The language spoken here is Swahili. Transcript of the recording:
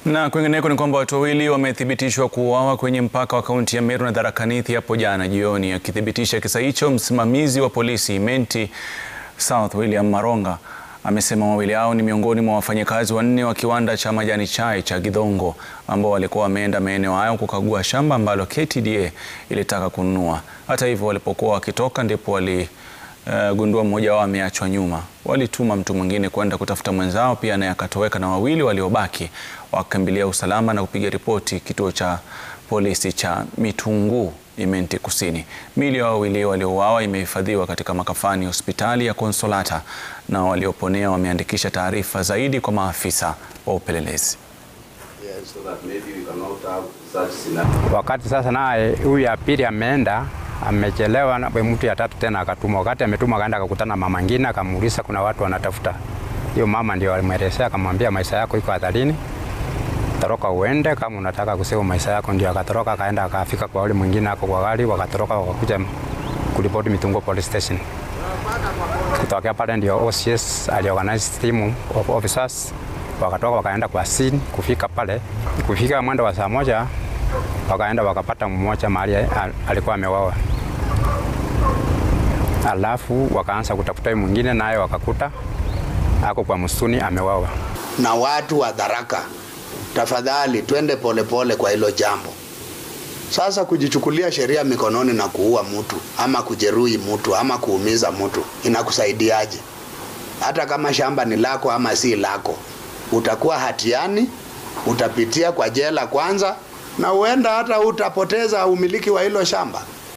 Na kwingineko ni kwamba watu wawili wamethibitishwa kuuawa kwenye mpaka wa kaunti ya Meru na Tharaka Nithi hapo jana jioni. Akithibitisha kisa hicho, msimamizi wa polisi Imenti South William Maronga amesema wawili hao ni miongoni mwa wafanyakazi wanne wa kiwanda cha majani chai cha Githongo ambao walikuwa wameenda maeneo hayo kukagua shamba ambalo KTDA ilitaka kununua. Hata hivyo, walipokuwa wakitoka ndipo wali Uh, gundua mmoja wao ameachwa nyuma. Walituma mtu mwingine kwenda kutafuta mwenzao pia naye akatoweka, na wawili waliobaki wakakimbilia usalama na kupiga ripoti kituo cha polisi cha Mitunguu Imenti Kusini. Miili ya wawili waliouawa imehifadhiwa katika makafani hospitali ya Konsolata na walioponea wameandikisha taarifa zaidi kwa maafisa wa upelelezi. Wakati sasa naye huyu ya pili ameenda amechelewa na mtu ya tatu tena akatumwa. Wakati ametumwa akaenda akakutana mama ngine, akamuuliza kuna watu wanatafuta hiyo mama, ndio alimwelezea akamwambia, maisha yako iko hatarini, toroka uende kama unataka kusema maisha yako. Ndio akatoroka akaenda akafika kwa yule mwingine ako kwa gari, wakatoroka wakakuja kuripoti Mitunguu police station. Kutokea pale ndio OCS aliorganize team of officers wakatoka wakaenda kwa scene. Kufika pale, kufika mwendo wa saa moja wakaenda wakapata mmoja mahali alikuwa amewawa, alafu wakaanza kutafuta mwingine, naye wakakuta ako kwa msituni amewawa. Na watu wa Tharaka, tafadhali twende polepole kwa hilo jambo. Sasa kujichukulia sheria mikononi na kuua mtu ama kujeruhi mtu ama kuumiza mtu inakusaidiaje? Hata kama shamba ni lako ama si lako, utakuwa hatiani, utapitia kwa jela kwanza na huenda hata utapoteza umiliki wa hilo shamba.